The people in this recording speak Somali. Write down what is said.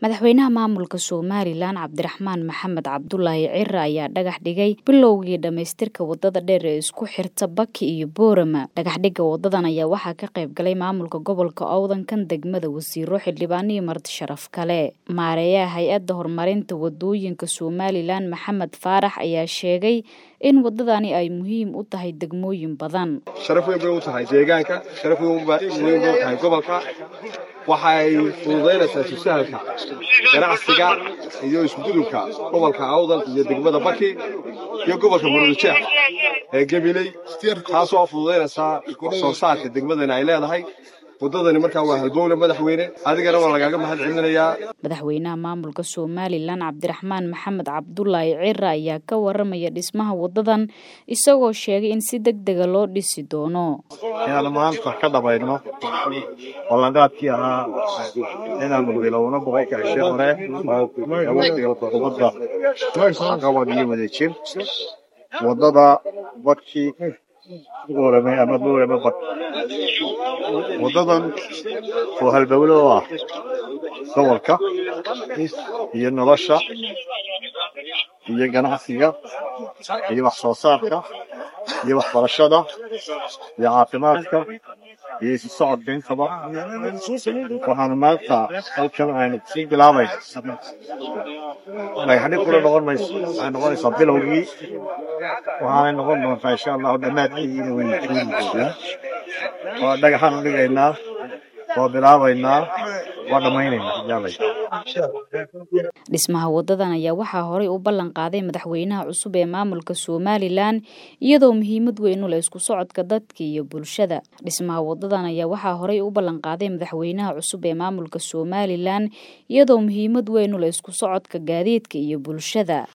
madaxweynaha maamulka somalilan cabdiraxmaan maxamed cabdulaahi cire ayaa dhagax dhigay bilowgii dhammaystirka wadada dheer ee isku xirta baki iyo boorama dhagaxdhigga wadadan ayaa waxaa ka qayb galay maamulka gobolka owdankan degmada wasiiro xildhibaan iyo marti sharaf kale maareeyaha hay-adda horumarinta wadooyinka somalilan maxamed faarax ayaa sheegay in wadadani ay muhiim u tahay degmooyin badan sharaf weyn bay u tahay deegaanka sharaf weyn bay u tahay gobolka waxa ay fududaynaysaa tusahalka ganacsiga iyo isgudubka gobolka awdal iyo degmada baki iyo gobolka murulijeex ee gabiley taasoo fududaynaysaa wax soo saarka degmadani ay leedahay wadadani markaa waa halbowle madaxweyne adigana waa lagaaga mahad celinayaa madaxweynaha maamulka somalilan cabdiraxmaan maxamed cabdulaahi cire ayaa ka waramaya dhismaha wadadan isagoo sheegay in si deg dega loo dhisi doono inaanu maanta ka dhabayno ballanqaadkii ahaa inaanu bilowno boqolka cishe hore ee waqtiga xukuumadda qabad iyo wadajir wadada badkii boorame ama boorame bad wadadan oo halbowle oo ah gobolka iyo nolosha iyo ganacsiga iyo wax soo saarka iyo waxbarashada iyo caafimaadka iyo isu socodka intaba waxaanu maanta halkan aynu sii bilaabayna dhagaxdhig kula noqon mayso waxay noqonaysaa bilowgii waxaanay noqon doontaa insha allahu dhammaadkeediina waynu joogin doonaa waa dhagaxaanu dhigaynaa waa bilaabaynaa waa dhammaynaynaa dhismaha wadadan ayaa waxaa horey u ballan qaaday madaxweynaha cusub ee maamulka somalilan iyadoo muhiimad weyn u leh isku socodka dadka iyo bulshada dhismaha wadadan ayaa waxaa horey u ballan qaaday madaxweynaha cusub ee maamulka somalilan iyadoo muhiimad weyn u leh isku socodka gaadiidka iyo bulshada